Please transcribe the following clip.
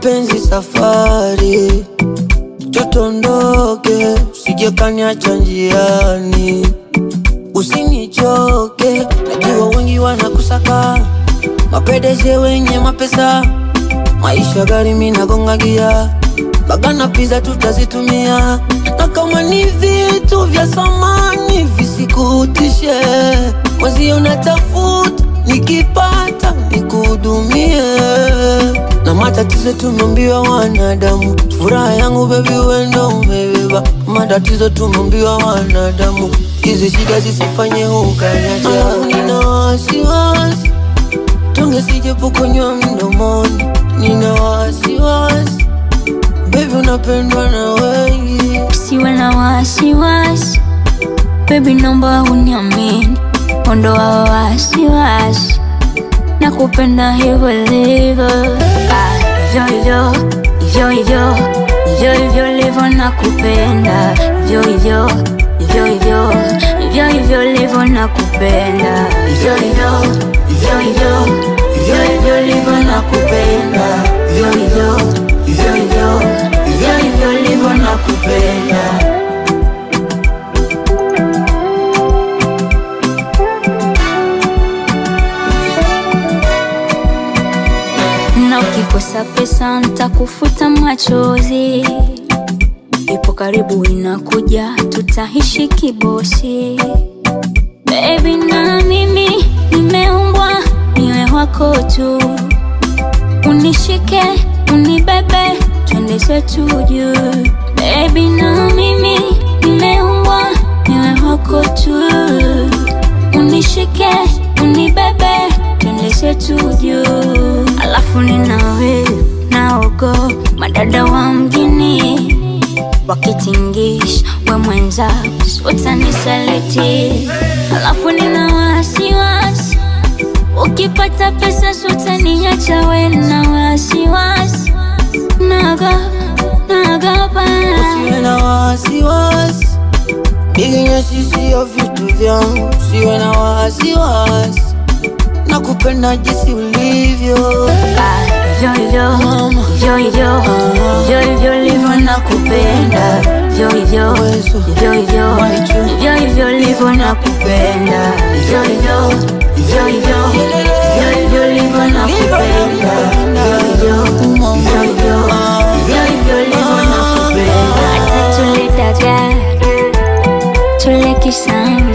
mapenzi safari, chotondoke, usije kaniacha njiani, usinichoke, najua wengi wanakusaka, mapedeje wenye mapesa, maisha gari minagonga gia, bagana pizza tutazitumia, na kama ni vitu vya samani visikutishe, mwezi unatafuta nikipata nikuhudumie na matatizo tumeambiwa wanadamu, furaha yangu bebi wendo umebeba. Matatizo tumeambiwa wanadamu, hizi shida zisifanye ukaniacha. Alafu nina wasiwasi tonge sijapokonywa mdomoni, nina wasiwasi bebi, unapendwa na wengi. Usiwe na wasiwasi baby, naomba uniamini, ondoa wasiwasi na kupenda hivyo hivyo, Ah, hivyo hivyo hivyo hivyo hivyo hivyo livyo na kupenda hivyo hivyo hivyo hivyo hivyo hivyo livyo na kupenda hivyo hivyo hivyo hivyo hivyo hivyo livyo na kupenda hivyo hivyo hivyo hivyo hivyo hivyo livyo na kupenda na ukikosa pesa ntakufuta machozi, ipo karibu inakuja, tutaishi kibosi. Baby na mimi nimeumbwa niwe wako tu, unishike unibebe, twende zetu juu. Baby na mimi nimeumbwa niwe wako tu, unishike unibebe, twende zetu juu. Alafu ninawe naogo madada wa mjini wakitingisha we mwenza utanisaliti. Alafu nina wasiwasi ukipata pesa sutaniacha we na wasiwasi naga nagapa Usiwe na wasiwasi, biginyesi sio vitu vyangu. Usiwe na wasiwasi, nakupenda jinsi ulivyo. hivyo hivyo hivyo hivyo hivyo hivyo livyo na kupenda hivyo hivyo hivyo hivyo hivyo hivyo livyo na kupenda hivyo hivyo hivyo hivyo hivyo hivyo livyo na kupenda hivyo hivyo hivyo hivyo hivyo hivyo livyo na kupenda hata tule dagaa tule kisani